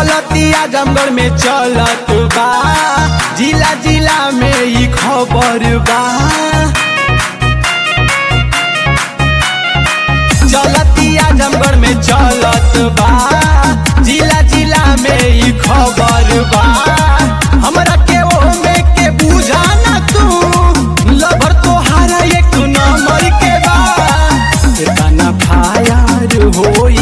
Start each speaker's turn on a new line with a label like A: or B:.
A: चलती आजमगढ़ में चलत बा जिला जिला में ई खबर बा चलती आजमगढ़ में चलत बा जिला जिला में ई खबर बा हमरा के ओमे के बुझा ना तू लभर तोहारा एक नंबर के बा कितना फायर होई